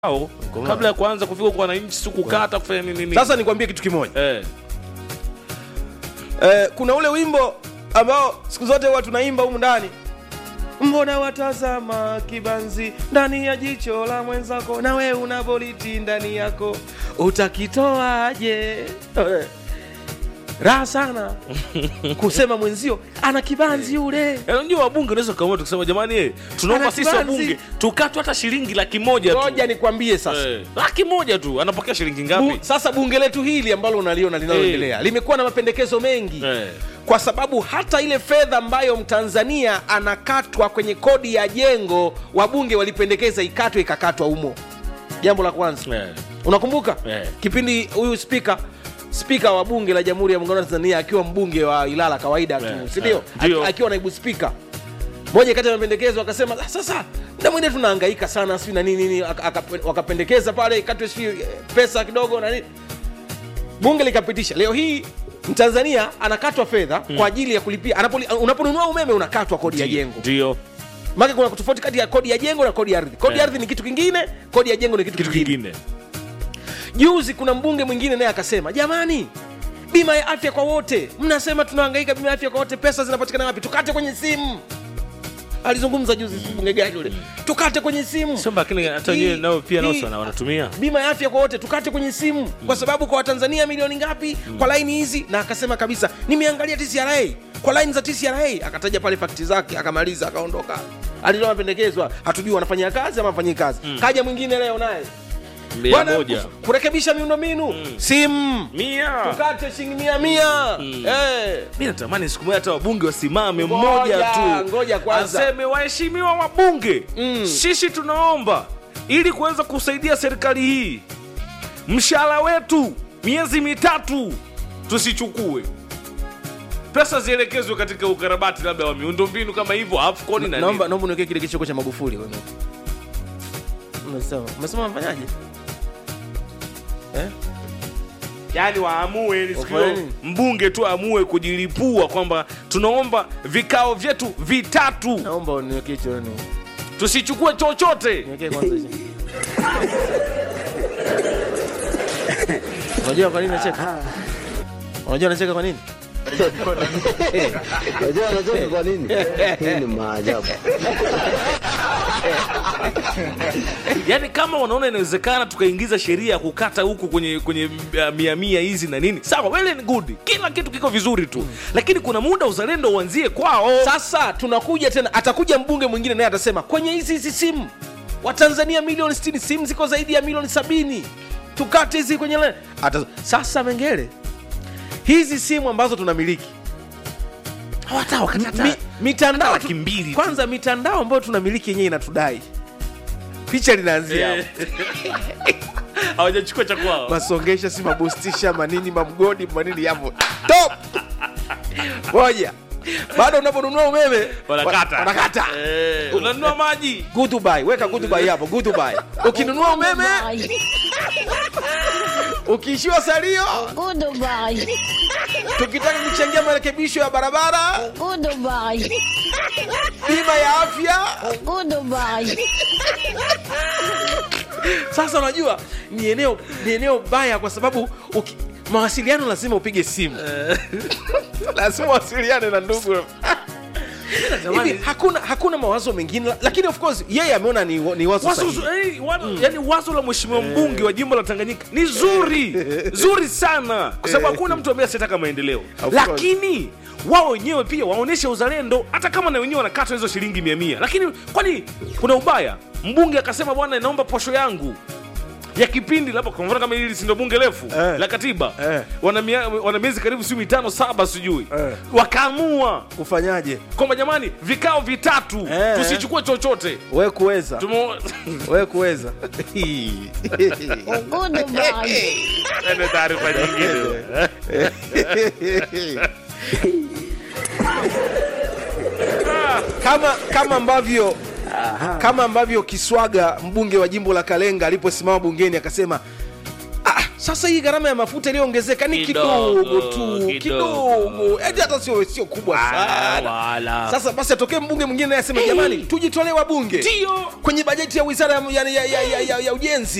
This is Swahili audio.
Au, kabla ya kuanza kufika kwa wananchi si kukata kufanya nini nini. Sasa nikwambie kitu kimoja eh, eh, kuna ule wimbo ambao siku zote huwa tunaimba humu ndani mbona watazama kibanzi ndani ya jicho la mwenzako na we una boliti ndani yako utakitoaje Eh, raha sana kusema mwenzio ana kibanzi yule Eh, unajua wabunge unaweza kaamua tukisema jamani eh, tunaomba Ana sisi kibanzi. wabunge tukatwe hata shilingi laki moja tu. ngoja nikwambie sasa Eh, laki moja tu anapokea shilingi Bu, ngapi? sasa bunge letu hili ambalo unaliona linaloendelea limekuwa na mapendekezo mengi Eh, kwa sababu hata ile fedha ambayo mtanzania anakatwa kwenye kodi ya jengo wabunge walipendekeza ikatwe ikakatwa humo jambo la kwanza eh, unakumbuka Eh. kipindi huyu spika spika wa bunge la jamhuri ya muungano wa tanzania akiwa mbunge wa ilala kawaida tu Eh, sindio eh, ndio. Aki- akiwa naibu spika moja kati ya mapendekezo akasema "Ah, sasa mda mwingine tunahangaika sana sijui na nini nini aka- aka- wakapendekeza pale ikatwe sijui eh, pesa kidogo na nini bunge likapitisha leo hii mtanzania anakatwa fedha kwa ajili ya kulipia anapoli- unaponunua umeme unakatwa kodi ya jengo ndio maana kuna tofauti kati ya kodi ya jengo na kodi ya ardhi kodi ya Eh. ardhi ni kitu kingine kodi ya jengo ni kitu, kitu kingine kingine. juzi kuna mbunge mwingine naye akasema jamani bima ya afya kwa wote mnasema tunahangaika bima ya afya kwa wote pesa zinapatikana wapi tukate kwenye simu alizungumza juzi si mbunge gani yule tukate kwenye simu Sio lakini hata Hii- wenyewe nao pia nao hii- wana- wanatumia. bima ya afya kwa wote tukate kwenye simu kwa sababu kwa watanzania milioni ngapi kwa laini hizi na akasema kabisa nimeangalia tcra kwa laini za tcra akataja pale fakti zake akamaliza akaondoka alitoa mapendekezwa hatujui wanafanyia kazi ama wafanyii kazi kaja mwingine leo naye Mia Bwana, moja. kus- kurekebisha miundombinu simu Mia. tukate shilingi mia mia Eh. mi natamani siku moja hata wabunge wasimame Ngoja, mmoja tu ngoja kwanza. aseme waheshimiwa wabunge Mm. sisi tunaomba ili kuweza kusaidia serikali hii mshahara wetu miezi mitatu tusichukue pesa zielekezwe katika ukarabati labda wa miundombinu kama hivyo afcon na naomba nini. naomba niwekee kile kichoko cha magufuli wewe. umesema umesema mfanyaje eh? yaani waamue ili siku Wafanye hiyo nini? mbunge tu aamue kujilipua kwamba tunaomba vikao vyetu vitatu naomba uniwekee hicho ni tusichukue chochote niwekee kwanza hicho unajua kwa nini nacheka unajua nacheka kwa nini Unajua anacheka kwa nini? Hii ni maajabu. yaani kama wanaona inawezekana tukaingiza sheria ya kukata huku kwenye kwenye uh, mia mia hizi na nini sawa well and good kila kitu kiko vizuri tu lakini kuna muda uzalendo uanzie kwao sasa tunakuja tena atakuja mbunge mwingine naye atasema kwenye hizi hizi simu watanzania milioni 60 simu ziko zaidi ya milioni sabini tukate hizi kwenye le... Ata... sasa mengele hizi simu ambazo tunamiliki hata wakati hata- mi, mitandao laki mbili tu. kwanza mitandao ambayo tunamiliki yenyewe inatudai picha linaanzia hapo. Eh. hawajachukua cha kwao masongesha si mabustisha manini mamgodi manini yapo top moja bado unaponunua umeme wanakata wa- wanakata Eh, unanunua maji Goodbye, weka goodbye hapo goodbye. Ukinunua umeme, ukiishiwa salio, Goodbye. tukitaka kuchangia marekebisho ya barabara, Goodbye. bima ya afya. Goodbye. Sasa unajua ni eneo ni eneo baya kwa sababu uki, mawasiliano lazima upige simu. lazima wasiliane na ndugu. Hivi hakuna hakuna mawazo mengine lakini of course yeye ameona ni, ni wazo wazo, sahihi. eh, wa- yani wazo la mheshimiwa mbunge wa jimbo la tanganyika ni zuri zuri sana kwa sababu hakuna mtu ambaye asitaka maendeleo course. lakini wao wenyewe pia waonyeshe uzalendo hata kama na wenyewe wanakatwa hizo shilingi mia mia lakini kwani kuna ubaya mbunge akasema bwana naomba posho yangu ya kipindi labda kwa mfano kama hili si ndio bunge refu Eh. la katiba Eh. wana, mia, wana miezi karibu siu mitano saba sijui Eh. wakaamua Kufanyaje? kwamba jamani vikao vitatu Eh. tusichukue chochote Wewe kuweza. Tumo... Wewe kuweza. Goodbye. Ende taarifa nyingine kama kama ambavyo kama ambavyo Kiswaga mbunge wa jimbo la Kalenga aliposimama bungeni akasema ah, sasa hii gharama ya mafuta iliyoongezeka ni Kidogo, kidogo tu kidogo. kidogo eti hata sio sio kubwa sana wala. sasa basi atokee mbunge mwingine naye aseme jamani tujitolee wabunge Ndio. kwenye bajeti ya wizara ya, ya, ya, ya, ya, ya ujenzi